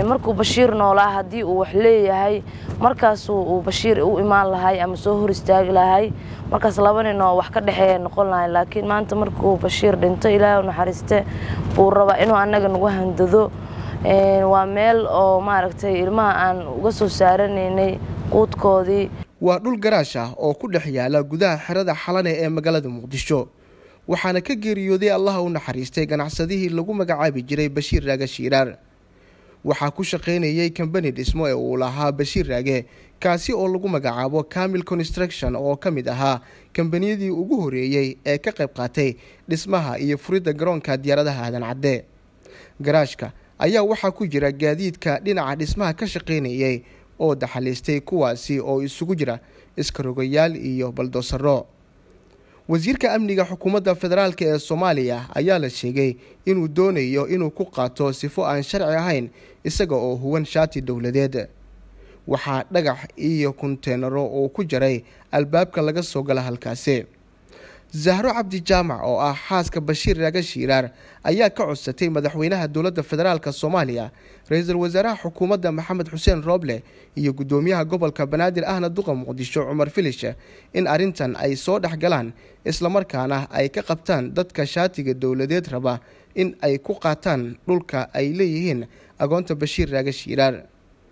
markuu bashiir noolaa haddii uu wax leeyahay markaasuu uu bashiir u imaan lahay ama soo hor istaagi lahay markaas laba nin oo wax ka dhexeeya noqon lahay laakiin maanta markuu bashiir dhinto ilaahay u naxariiste buu rabaa inuu annaga nagu handado waa meel oo maaragtay ilmaha aan uga soo saaranaynay quudkoodii waa dhul garaash ah oo ku dhex yaala gudaha xerada xalane ee magaalada muqdisho waxaana ka geeriyooday allaha u naxariistay ganacsadihii lagu magacaabi jiray bashiir raage shiiraar waxaa ku shaqaynayay kambani dhismo ee uu lahaa bashiir raage kaasi oo lagu magacaabo camil construction oo ka mid ahaa kambaniyadii ugu horeeyey ee ka qayb qaatay dhismaha iyo furidda garoonka diyaaradaha aadan cadde garaashka ayaa waxaa ku jira gaadiidka dhinaca dhismaha ka shaqaynayay oo daxaliistay kuwaasi oo isugu jira iskarogayaal iyo baldoosaro wasiirka amniga xukuumadda federaalk ee soomaaliya ayaa la sheegay inuu doonayo inuu ku qaato sifo aan sharci ahayn isaga oo huwan shaati dowladeed waxaa dhagax iyo kunteenaro uu ku jaray albaabka laga soo gala halkaasi zahro cabdi jaamac oo ah xaaska bashiir raage shiiraar ayaa ka codsatay madaxweynaha dowladda federaalk soomaaliya ra-iisul wasaaraha xukuumadda maxamed xuseen rooble iyo guddoomiyaha gobolka banaadir ahna duqa muqdisho cumar filish in arrintan ay soo dhex galaan islamarkaana ay ka qabtaan dadka shaatiga dowladeed raba in ay ku qaataan dhulka ay leeyihiin agoonta bashiir raage shiiraar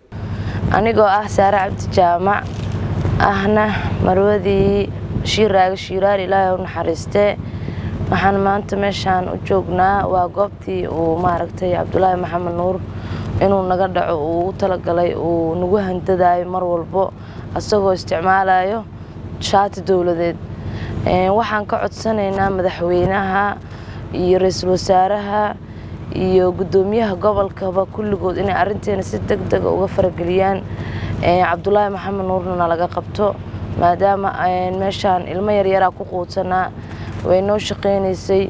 anigoo ah saare cabdi jaamac ahna marwadii bashiir raage shiiraar ilaahay u naxariistee waxaan maanta meeshaan u joognaa waa goobtii uu maaragtay cabdulaahi maxamed nuur inuu naga dhaco uu ugu talagalay uu nagu handadayo mar walbo isagoo isticmaalayo shaati dowladeed waxaan ka codsanaynaa madaxweynaha iyo ra-iisul wasaaraha iyo guddoomiyaha gobolkaba kulligood inay arrinteena si deg dega uga farageliyaan cabdulaahi maxamed nuurna nalaga qabto maadaama meeshaan ilmo yaryaraa ku quudsanaa way noo shaqaynaysay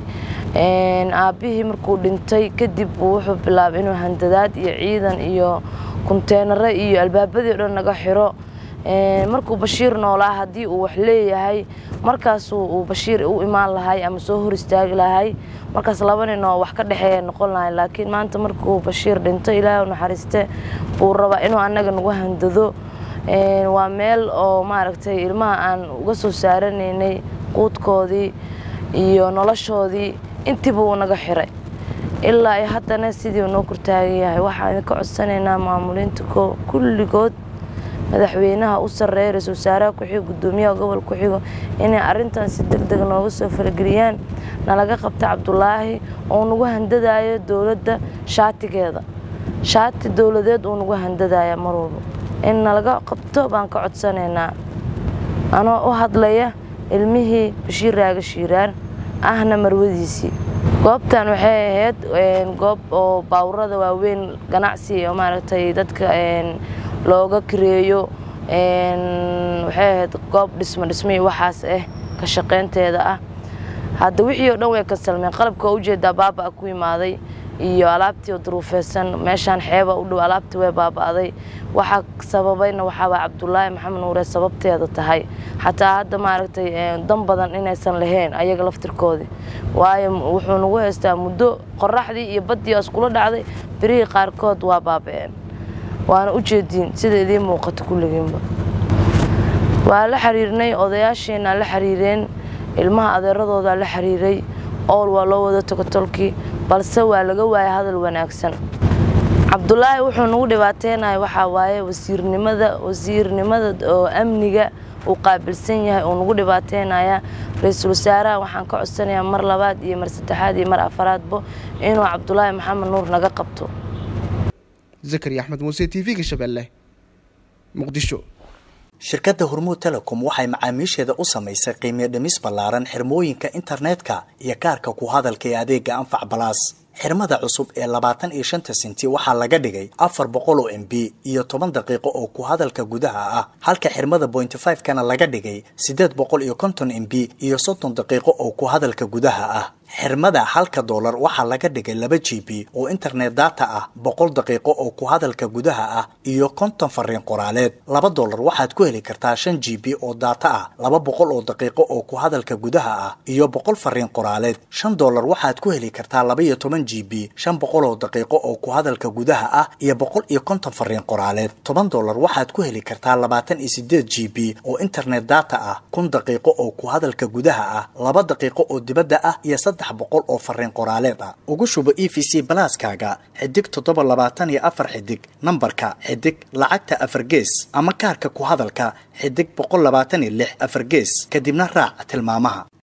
aabbihii markuu dhintay kadib buu wuxuu bilaabay inuu handadaad iyo ciidan iyo kunteenaro iyo albaabadii o dhan naga xiro markuu bashiir noolaa haddii uu wax leeyahay markaasuu uu bashiir u imaan lahay ama soo hor istaagi lahay markaas laba nin oo wax ka dhexeeya noqon lahay laakiin maanta markuu bashiir dhinto ilaahay u naxariiste buu rabaa inuu annaga nagu handado waa meel oo maaragtay ilmaha aan uga soo saaranaynay quudkoodii iyo noloshoodii intiiba uu naga xiray ilaa ay haddana sidii noo kortaagan yahay waxaan idinka codsanaynaa maamuliinta kulligood madaxweynaha u sarreeya ra-isul wasaaraha ku-xigo guddoomiyaha gobol ku-xigo inay arrintan si deg deg nooga soo falageliyaan nalaga qabta cabdulaahi oo nagu handadayo dowladda shaatigeeda shaati dowladeed uu nagu handadaya mar walba in nalaga qabto baan ka codsanaynaa anoo u hadlaya ilmihii bashiir raage shiiraan ahna marwadiisii goobtan waxay ahayd goob oo baawurada waaweyn ganacsi oo maaragtay dadka looga kareeyo waxay ahayd goob dhismo dhismihii waxaas ah ka shaqaynteeda ah hadda wixii oo dhan way ka salmeen qalabka waa ujeedaa baaba ku imaaday iyo alaabtii oo duruufeysan meeshaan xeeba u dhow alaabtii way baaba'day waxaa sababayna waxaaba cabdulaahi maxamed nuure sababteeda tahay xataa hadda maaragtay dan badan inaysan lahayn ayaga laftirkoodii waayo wuxuu nagu haystaa muddo qoraxdii iyo baddii iskula dhacday birihii qaarkood waa baaba'een waana u jeediin sida idiin muuqato kulligiinba waa la xiriirnay odayaasheenaa la xiriireen ilmaha adeeradoodaa la xiriiray ool waa loo wada tago tolkii balse waa laga waaya hadal wanaagsan cabdulaahi wuxuu nagu dhibaateynahay waxaa waaye wasiirnimada wasiirnimada oo amniga uu qaabilsan yahay uu nagu dhibaateynaya ra-iisul wasaaraha waxaan ka codsanayaa mar labaad iyo mar saddexaad iyo mar afaraadbo inuu cabdulaahi maxamed nuur naga qabto zakari axmed muuse t v-ga shabeelle muqdisho shirkadda hormuud telecom waxay macaamiisheeda u samaysay qiimiyo dhimis ballaaran xirmooyinka internetka iyo kaarka ku hadalka ee adeega anfac balaas xirmada cusub ee labaatan iyo shanta senti waxaa laga dhigay afar boqol oo m b iyo toban daqiiqo oo ku hadalka gudaha ah halka xirmada bointy five kana laga dhigay siddeed boqol iyo konton m b iyo soddon daqiiqo oo ku hadalka gudaha ah xirmada halka doolar waxaa laga dhigay laba g b oo internet data ah boqol daqiiqo oo ku hadalka gudaha ah iyo konton fariin qoraaleed laba doolar waxaad ku heli kartaa shan g b oo data ah laba boqol oo daqiiqo oo ku hadalka gudaha ah iyo boqol fariin qoraaleed shan doolar waxaad ku heli kartaa laba iyo toban g b shan boqol oo daqiiqo oo ku hadalka gudaha ah iyo boqol iyo konton fariin qoraaleed toban doolar waxaad ku heli kartaa labaatan iyo sideed g b oo internet data ah kun daqiiqo oo ku hadalka gudaha ah laba daqiiqo oo dibadda ah iyo saddex boqol oo fariin qoraaleed ah ugu shubo e v c balaaskaaga xidig toddoba labaatan iyo afar xidig nambarka xidig lacagta afar gees ama kaarka ku hadalka xidig boqol labaatan iyo lix afar gees kadibna raac tilmaamaha